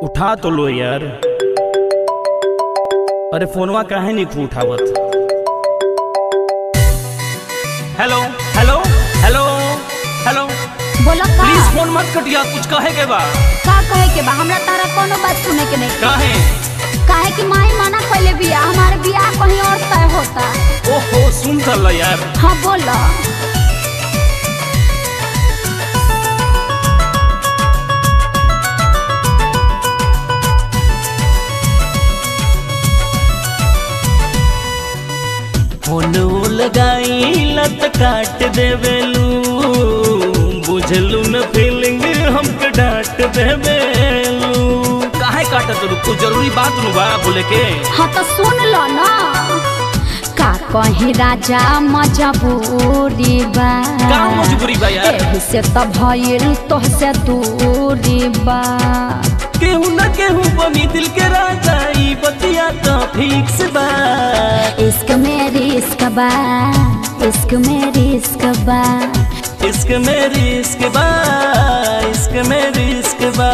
उठा तो लो यार अरे फोनवा काहे नहीं तू उठावत हेलो हेलो हेलो हेलो बोलो का प्लीज फोन मत कटिया कुछ कहे के बा का कहे के बा हमरा तारा कोनो बात सुने के नहीं काहे काहे कि माई मना कइले बिया हमारे बियाह कहीं और तय होता ओहो सुन चल यार हाँ बोलो फोन लगाई लत काट देवेलू बुझलू न फीलिंग हमके डांट देवेलू काहे काटत रू कुछ जरूरी बात नु बा बोले के हाँ तो सुन लो ना का कहीं राजा मजबूरी बा का मजबूरी बा यार एही से त भइल तोहसे दूरी बा केहू न केहू बनी दिल के राजा ई बतिया तो फिक्स बा इश्क में रिस्क बा इश्क में रिस्क बा इश्क में रिस्क बा इश्क में रिस्क बा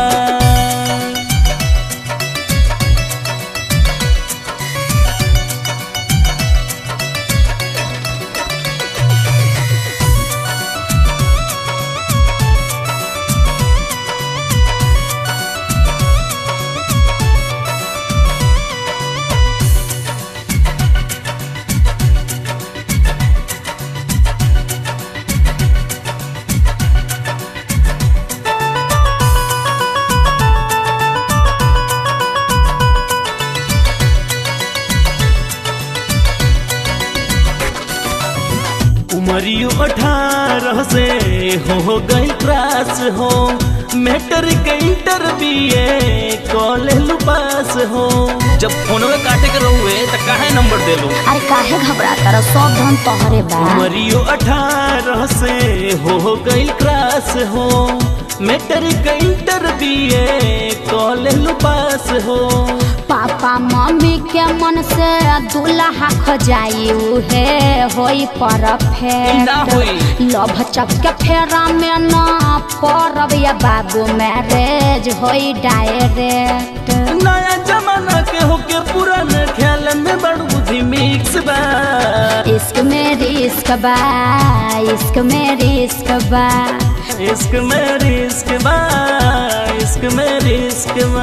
उमरियो अठारह से हो गई क्लास हो matric inter B A college pass हो जब फोनवे काटे के रहुए त काहे नंबर देलू अरे काहे घबरा कर सब धन तोहरे बा उमरियो अठारह से हो गई क्लास हो matric inter B A college pass हो पापा मम्मी के मन से दूल्हा खजाई उहे होई ना होई। परफेक्ट लभ चक के फेरा में ना परब या बाबू मैरिज होई डायरेक्ट नया जमाना के होके पुराने ख्याल में बड़ बुद्धि मिक्स बा इश्क में रिस्क बा इश्क में रिस्क बा इश्क में रिस्क बा इश्क में रिस्क बा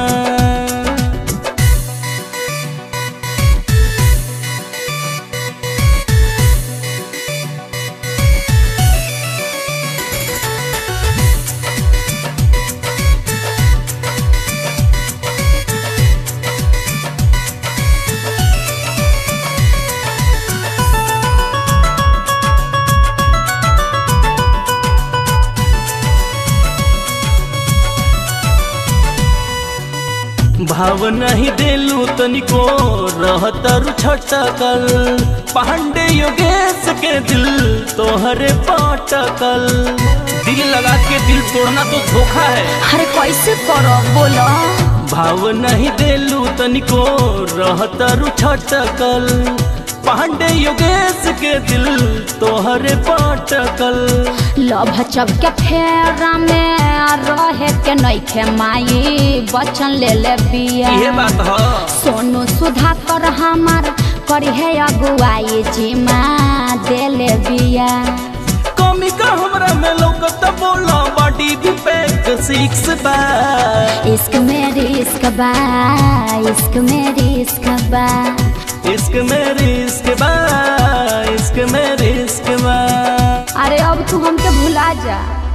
भाव नहीं देलू तनिको रहतर छटकल पांडे योगेश के दिल तोहरे पटकल दिल लगा के दिल तोड़ना तो धोखा है अरे कैसे करो बोलो भाव नहीं देलू तनिको रहतर छटकल पांडे योगेश के दिल तोहरे पटकल लभ चब के फेरा में रहे के नइखे माई बचन ले ले बिया ये बात ह सोनू सुधा कर हमार करी है अगुआई जिमा दे ले बिया कमी का हमरा में लौकत बोला बॉडी भी पैक सिक्स बा इश्क में रिस्क बा इश्क में रिस्क बा इश्क में रिस्क बा इश्क में रिस्क बा अरे अब तू हमके भुला जा